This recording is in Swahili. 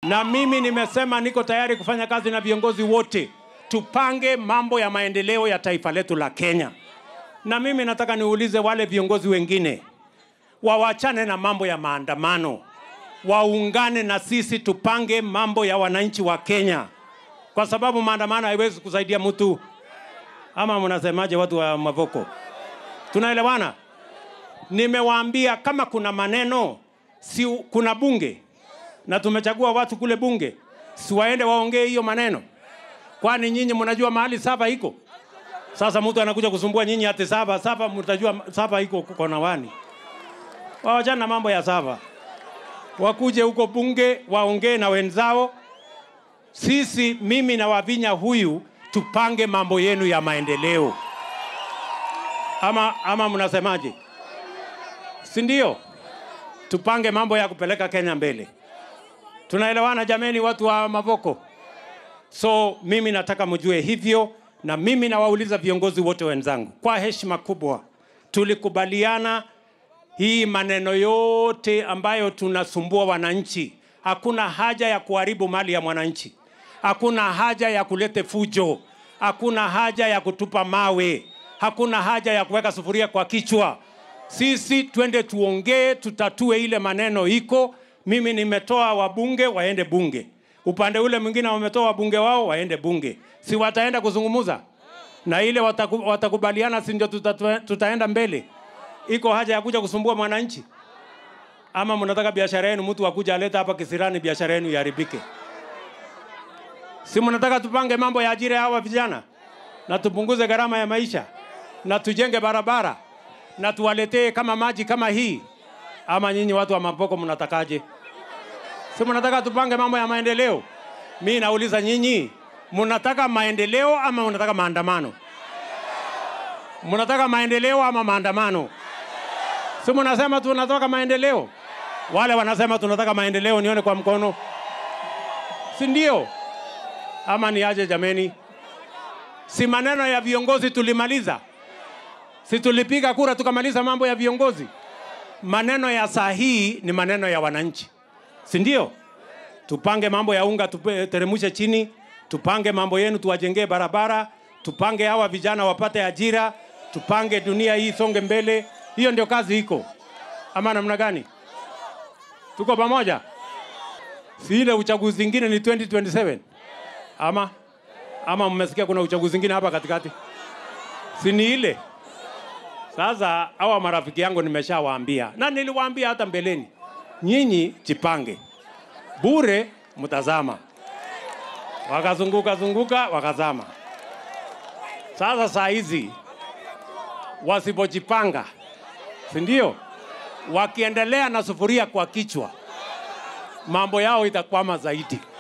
na mimi nimesema niko tayari kufanya kazi na viongozi wote, tupange mambo ya maendeleo ya taifa letu la Kenya. Na mimi nataka niulize wale viongozi wengine wawachane na mambo ya maandamano, waungane na sisi, tupange mambo ya wananchi wa Kenya, kwa sababu maandamano haiwezi kusaidia mtu. Ama mnasemaje, watu wa Mavoko? Tunaelewana? Nimewaambia kama kuna maneno, si kuna bunge na tumechagua watu kule bunge, si waende waongee hiyo maneno? Kwani nyinyi mnajua mahali saba iko? Sasa mtu anakuja kusumbua nyinyi ati saba saba, mtajua saba iko kona wani? Wawachana na mambo ya saba, wakuje huko bunge waongee na wenzao. Sisi, mimi na Wavinya huyu, tupange mambo yenu ya maendeleo, ama, ama mnasemaje? Si ndio? Tupange mambo ya kupeleka Kenya mbele. Tunaelewana jameni, watu wa Mavoko? So mimi nataka mjue hivyo, na mimi nawauliza viongozi wote wenzangu kwa heshima kubwa, tulikubaliana hii maneno yote ambayo tunasumbua wananchi, hakuna haja ya kuharibu mali ya mwananchi, hakuna haja ya kulete fujo, hakuna haja ya kutupa mawe, hakuna haja ya kuweka sufuria kwa kichwa. Sisi twende tuongee, tutatue ile maneno iko. Mimi nimetoa wabunge waende bunge, upande ule mwingine wametoa wabunge wao waende bunge, si wataenda kuzungumuza na ile wataku, watakubaliana, si ndio tuta, tutaenda mbele. Iko haja ya kuja kusumbua mwananchi? Ama mnataka biashara yenu mtu akuja aleta hapa kisirani biashara yenu iharibike? Si mnataka tupange mambo ya ajira ya hawa vijana na tupunguze gharama ya maisha na tujenge barabara na tuwaletee kama maji kama hii? Ama nyinyi watu wa Mavoko mnatakaje? Si mnataka tupange mambo ya maendeleo? Mi nauliza nyinyi, mnataka maendeleo ama mnataka maandamano? Mnataka maendeleo ama maandamano? Si mnasema tunataka maendeleo? Wale wanasema tunataka maendeleo, nione kwa mkono, si ndio? Ama ni aje jameni? Si maneno ya viongozi tulimaliza? Si tulipiga kura tukamaliza mambo ya viongozi? Maneno ya saa hii ni maneno ya wananchi, si ndio? Tupange mambo ya unga, tuteremshe chini, tupange mambo yenu, tuwajengee barabara, tupange hawa vijana wapate ajira, tupange dunia hii songe mbele. Hiyo ndio kazi iko, ama namna gani? Tuko pamoja? Si ile uchaguzi ingine ni 2027 ama ama mmesikia kuna uchaguzi ingine hapa katikati? Si ni ile sasa hawa marafiki yangu nimeshawaambia na niliwaambia hata mbeleni, nyinyi jipange bure, mtazama. Wakazunguka zunguka wakazama. Sasa saa hizi wasipojipanga, si ndio? Wakiendelea na sufuria kwa kichwa, mambo yao itakwama zaidi.